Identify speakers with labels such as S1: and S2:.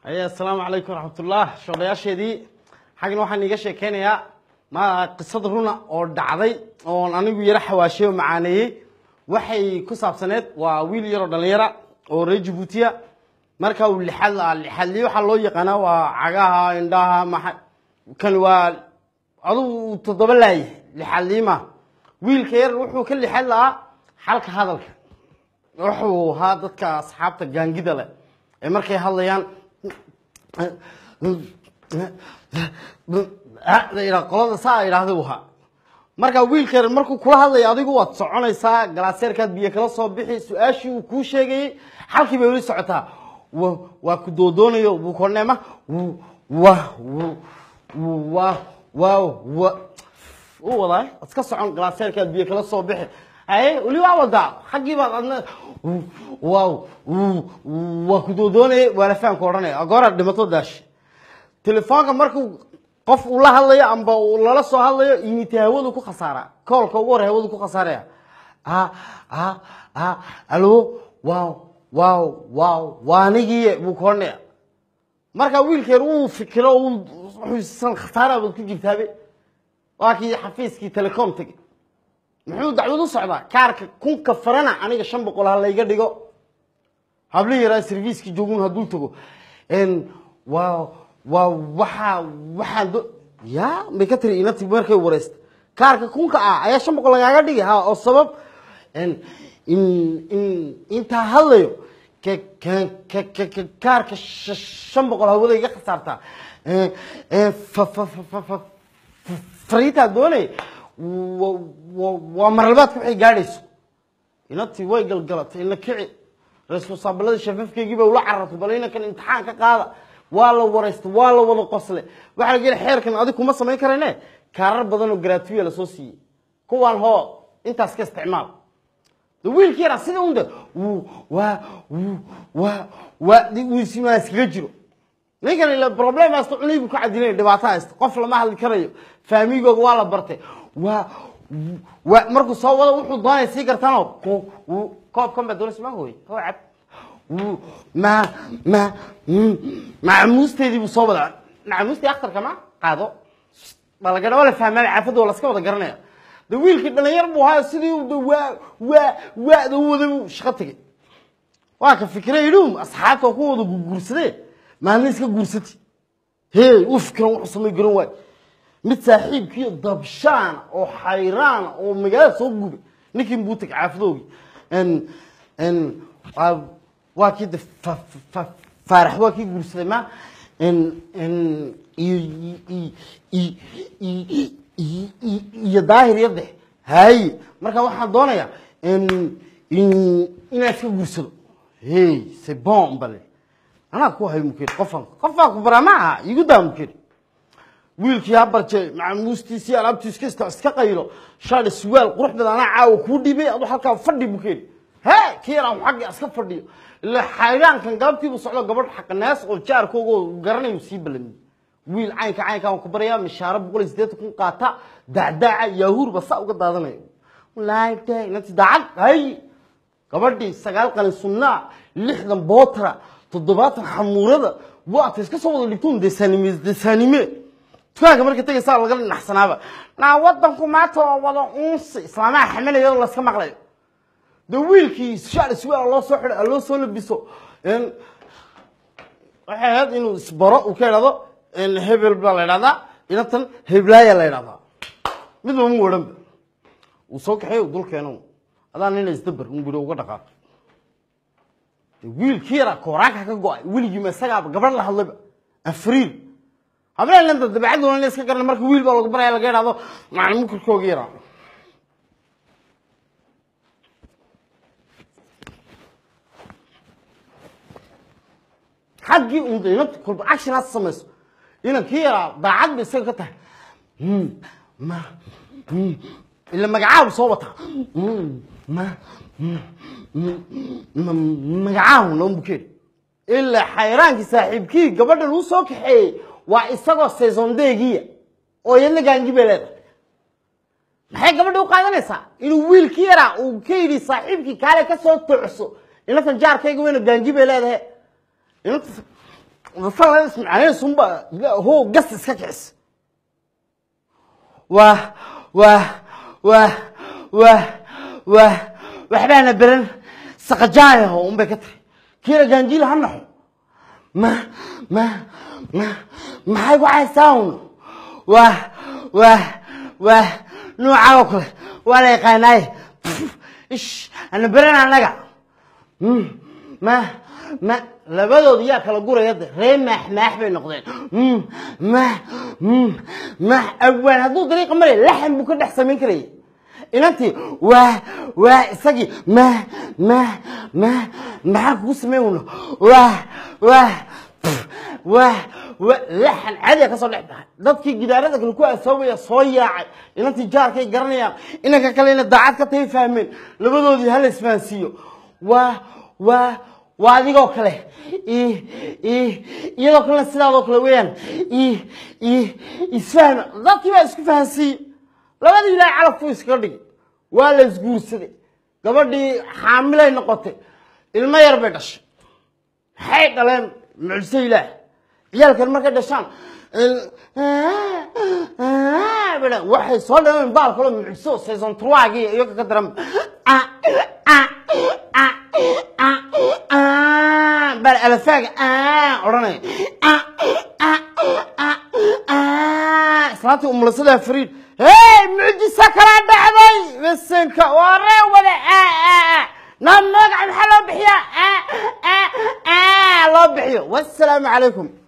S1: haye assalaamu calaykum waraxmatullah shoodhayaasheedii xaggan waxaan iiga sheekeynayaa ma qisad runa oo dhacday oon anigu yaro xawaashay oo macaaneeyey waxay ku saabsaneed waa wiil yaroo dhallinyara oo reer jabuutiya marka uu lixad lahaa lixadliye waxaa loo yaqaanaa waa cagaha indhaha maxa kan waa adugu toddoba laayahay lixadliima wiilka yar wuxuu ka lixad lahaa xalka hadalka wuxuu ahaa dadka asxaabta gaangida leh ee markay hadlayaan qolada saa idhaahda u ahaa marka wiilka yar markuu kula hadlaya adigu waad soconaysaa galaaseerkaad biyo kala soo bixi su-aashii uu kuu sheegayey xalkii bay weli socotaa wa- waa ku doodoonayo buu korneema wa wa wa wa u wadaa iska socon galaaseerkaad biyo kala soo bixi haye weli waa wadaa xaggii baad adna waaw waa ku doodoonaya waa la fahamka odhanaya agooraad dhimato daashi telefoonka markuu qof uu la hadlayo amba uu lala soo hadlayo imite hawadu ku khasaaraa koolka ugu hore hawadu ku khasaaraya a a a alo waaw waaw waaw waa anigiiye buu ka odhanaya marka wiilkeer uu fikiro uu wuxuusan khasaara baad ku jirtaabe waa kii xafiiskii telecom tegey muxuu dacwad u socdaa kaarka kunka farana aniga shan boqol ha layga dhigo habli yaraa serviiskii joogun hadduu tago waa waa waxaa waxaan do ya may ka tiri inati markay wareysta kaarka kunka ah ayaa shan boqol lagaaga dhigi ha oo sabab in in intaa hadlayo ke ke ke ke ke kaarka sh- shan boqol hawada iga khasaartaa fa fa fa fa fa fariintaa doonay wa- wa- waa marlabaadka waxay gaadhayso inatii way galgalatay ina kici responsaabilada shafafkeygii ba ula carartay bal inankan imtixaan ka qaada waa la waraysta waa la wada qosle waxaa laga yidhi xeerkan adig kuma samayn karayne kaarar badan oo gratuya lasoo siiyey kuwaan hoo intaas ka isticmaal de wiilkii yaraa sida unda wuu waa wuu waa waa wiisimaa iskaga jiro ninkan ila problem haysto cunay buu ka cadinay dhibaato haysto qof lama hadli karayo faamigooga waa la bartay waa waa markuu soo wado wuxuu doonaya sii gartaanoo ku- uu- koobkan baa doonaysa ma hooy hoo cab Wuu- ma ma mm, macmuusteedii buu soo wadaa macmuustii akhtarka ma qaado balagana waa la fahmaa caafada waa laska wada garanaya de wiilkii dhalinyar buu ahaa sidii uu de waa waa waada u wada buu shaqo tegey waa ka fikray idhum asxaabta oo ku wada guursadee maalin iska guursati hey u fikiran wuxuu samay garan waay mid saaxiibkiiyo dabshaan oo xayraan oo magaalada soo gubay ninkin buu tegay caafidoogii n n waa waa kii de fa- fa- faarax waa kii guursaday ma n n iyo iyo iyo iyo iyo iyo daahir iyo dex haye marka waxaan doonayaa in in inaan iska guursado hey c'est bon bale anaa ku hay mukeri qofan qofaa ku baraa ma aha igu daa mukeri wiilkii ha barjay macmuustiisii alaabtiis kasta iska qaylo shaadhi suwaal qurux badan anaa caawa kuu dhibay adu halkaa fadhi mukeri he kii yaraan xagga iska fadhiyo ila xayraankan galabtiibu socdo gabadh xaqanaas oo jaarkooga garanayu sii balamiye wiil caynka caynka aan ku baraya mishaaro boqol iyo siddeetan kun qaata dacdaaca yaahuurba saa uga daadanayo laayte inanti daacad hay gabadhii sagaal qalin sunnaa lixdan bootra toddobaatan xamuurada waata iska soo wada dhigtuun desaanime desaanime dukaanka marka tegaysaa laga naxsanaaba naa wadanku maanta waa wada unsi islaamaha xamalaya oo laska maqlayo de wiilkii shaar suwaal loo soo xidho loo soo labiso n waxay ahayd inuu isbaro uu ka idhahdo n hebel baa la idhahdaa inantan heblaaya la idhahdaa midba mu odhanba uu soo kaxeey dul keeno adaa nina isdabar un buri uga dhaqaaqo de wiilkii yaraa kooraanka ka go-ay weligiima isagaaba gabadh la hadlayba afriil hableen lanta dabeecaduna ina iska garana marka wiil baa lagu baraya laga idhahdo macna mukurkooga yaraa xaggii un inanta kolba action aad samayso inankii yaraa daacad bay isaga ka tahay Mm, ma mm, ila magacaabu soo wataa Mm, ma mm, mm, ma- magacaahu lama bukeed ilaa xayraankii saaxiibkii gabadhan uu soo kaxeeyey waa isagoo saisondeegiya oo iyadna gaangi bay leedahay maxay gabadha u qaadanaysaa inuu wiilkii yaraa uu ka yidhi saaxiibkii kaale ka soo tocso inantan jaarkayga weyna gaangi bay leedahay inanta rafan ismacnaysunba ho gas iska kicis waa waa waa waa waa waxbaana beran saqajaayaho unbay ka tahay kiina gaanjiil ha naxo ma ma ma maxay ku haystaa un waa waa waa noocaa oo kale waa la yaqaanaaye ish ana beran annaga ma ma labadooda yaa kala guraya de ree maax maax bay noqdeen maax maax awaan hadduu dariiqa maray laxan buu ka dhex samayn karayay inantii waa waa isagii ma ma ma maxaa kugu samayn weyno waa waa waa wa laxan cadiga ka soo dhex baxay dadkii gidaarada kale ku asoobaya soo yaacay inantii jaarkay garanayaan inanka kalena daacad ka tahay fahmeen labadoodii hala isfahansiiyo waa waa waa adigoo kale iyadoo kalena sidaadoo kale weeyaan isfahma dadkii baa isku fahansiiyey labadii ilaahay calafku iskaga dhigay waa la isguursaday gabadhii xaamilay noqotay ilmo yar bay dhashay maxay dhaleen mucjiso ilaah ciyaalkan markay dhashaan waxay soo dhaleen baal kaloo mucjiso saison truagii iyo ka daran bal alafaaga odhanaya islaantii umulasadaa fariid hey mucjiso kala dhacday bisinka waa ree wada na magaca maxaa loo bixiyaa loo bixiyo wassalaamu calaykum